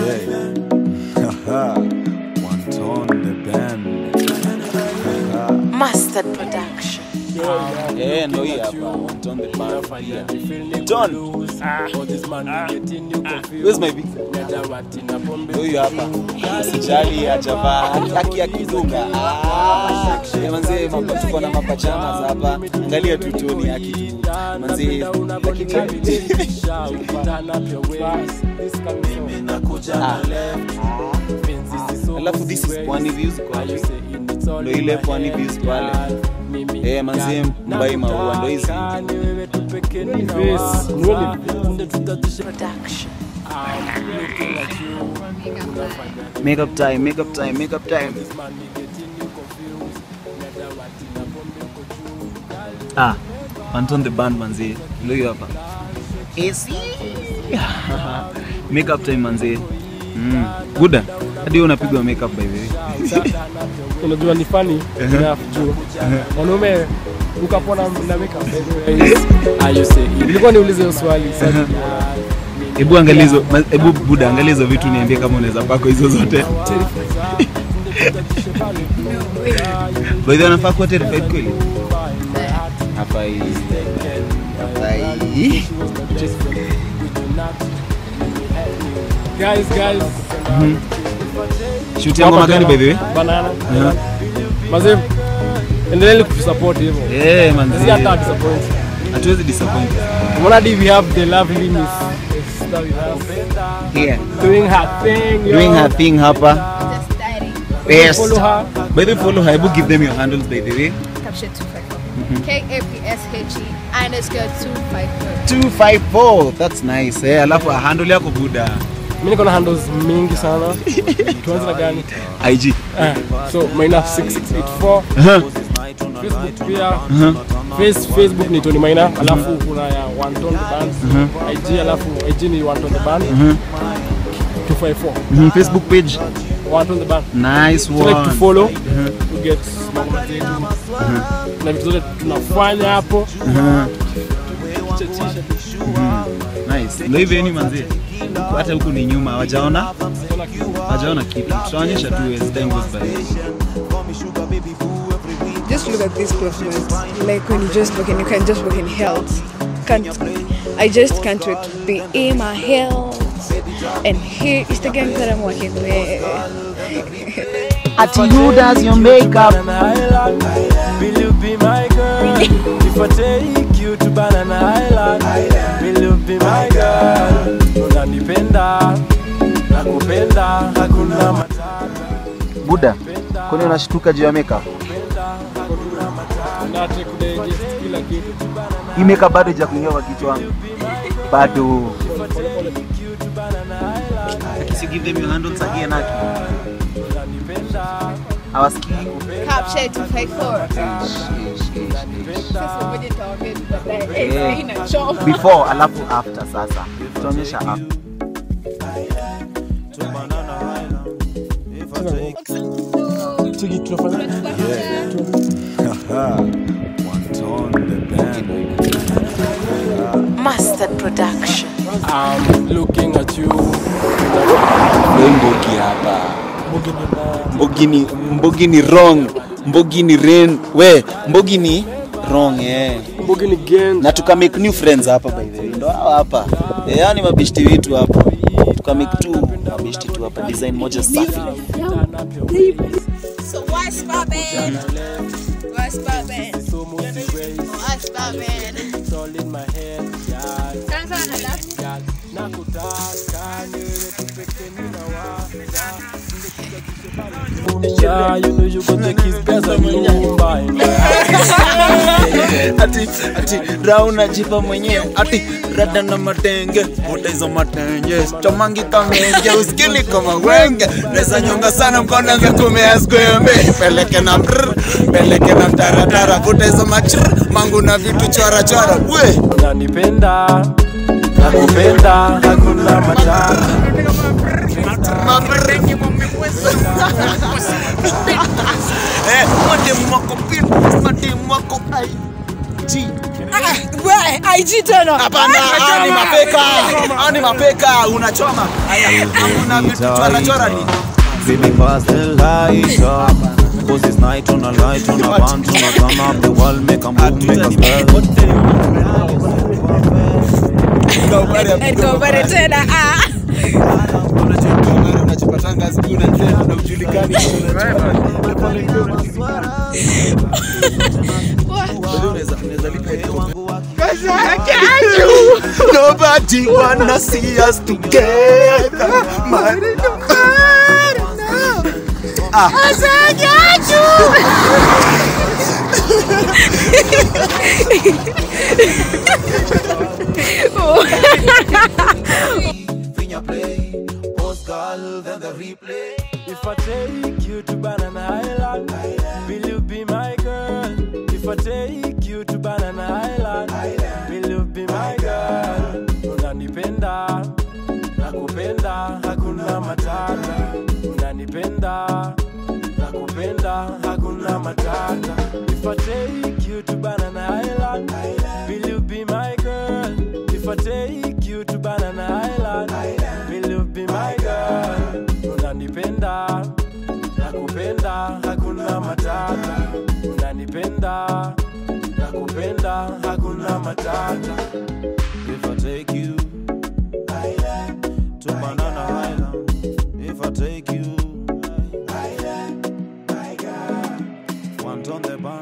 Haha. One tone the band. Haha. Mustard Production. Eh, ndo hii hapa. One tone the band. pia. John. Where's my big? Ndo huyu hapa. Sijali ajavaa haki ya kidunga. Ah, eh, manze mapa tuko na mapachama hapa. Angalia tu toni yake tu. Manze lakini Ah. Alafu this is Pwani Views kwa ndo ile Pwani Views pale. Eh, manzi mbai maua ndo hizi. Production. Makeup time, makeup time, makeup time. Ah, Anton the band manzi. Ndio hiyo hapa. AC. makeup time manzi. Mm. Guda. Hadi wewe unapigwa makeup by the way. unajua ni funny enough juu mwanaume ukapona na makeup ilikuwa niulize hiyo swali sasa Hebu angalia hizo, ma- hebu Buda angalia hizo vitu niambie kama unaweza pako hizo zote. By the way, anafaa kuwa terrified kweli? Hafai. Hafai. guys guys Shoot ya ngoma gani by the way? banana Aha. mazee endeleeni kutusupport hivyo Eh, manzi. Sisi hata disappoint Hatuwezi disappoint. Umeona hadi we have the lovely miss Esther with us Yeah. doing her thing yo. Doing her thing hapa. Just starting. Best. follow her By the way, follow her. Hebu give them your handles by the way. Caption 254. K A P S H E underscore 254. 254. That's nice. Eh, alafu handle yako Buda. mimi niko na handles mingi sana tuanze na gani IG. Eh, so maina 6684 Aha. Facebook pia Aha. Face, Facebook ni Tony Maina alafu kuna ya One Tone the Band IG alafu IG ni One Tone the Band 254 Mhm, Facebook page. One Tone the Band Nice so like to one. follow to get mambo zetu na vitu zote tunafanya hapo Chachisha. Nice. Ndio hivyo yani manzi. Hata huku ni nyuma hawajaona. Hawajaona kitu. Tutaonyesha tu as time goes by. just look at this movement. Like when you just look and you can just look in health. Can't I just can't wait to be in my health. And here is the gang that I'm working with. Ati who does your makeup? Will you be my girl? If I take you to Banana Island, will you be my girl? Unanipenda, nakupenda, hakuna matata. Buda. Kwani unashtuka juu ya makeup? Na take kudigest kila kitu Hii makeup bado haijakuingia kwa kichwa wangu. Bado. If you give them your handles again Aki. Hawasikii. Caption 254. Sasa ngoja nitawaambia tu baadaye. Eh, Yeah. haina choo. Before alafu after sasa. Tutaonyesha after. Chiki tunafanya Haha. One tone the band. Mustard Production. I'm looking at you Leo Mbogi hapa. Mbogi ni Mbogi ni wrong. Mbogi ni rain. We, Mbogi ni wrong eh. Mbogi ni gang Na tuka make new friends hapa by the way. Ndo hawa hapa. Eh, yani mabishti wetu hapa. Tuka make tu mabishti tu hapa design moja safi. So what's poppin'? What's poppin'? What's poppin'? It's all in my head, girl. Sana sana na lafu. Girl, nakutaka niwe tu peke ninawaza. Yeah, you know you got the kiss pesa nyumba ati ati rauna jipa mwenyewe ati rada na matenge vuta hizo matenge chomangi kamenge uskili kama wenge neza nyonga sana mkono za kumea skwembe peleke na mrr peleke na taratara vuta hizo machr mangu na vitu chora chora we unanipenda nakupenda hakuna matata eh madem wako pin madem wako ai ji we IG tena. Hapana, hao ni mapeka. Hao ni mapeka, unachoma. Haya, una vitu chora chora ni. Baby, pass the light up. Cause it's night on a light on a band on a turn up the wall, make a move, make a spell. Nikopare tena. Ah. unachopatanga siku na tena na ujulikani Nobody wanna see us together. Marina, Marina. Ah. If I take you to Banana Island, will you be my girl? If I take you to Banana Island, will you be my girl? Unanipenda, nakupenda, hakuna matata. Unanipenda, nakupenda, hakuna matata. If I take you to Banana Island, will you be my girl? If I take you to Banana Island, will you be my girl? Unanipenda, nakupenda, hakuna matata. Unanipenda, nakupenda, hakuna matata. If I take you to Banana Island, if I take you one on the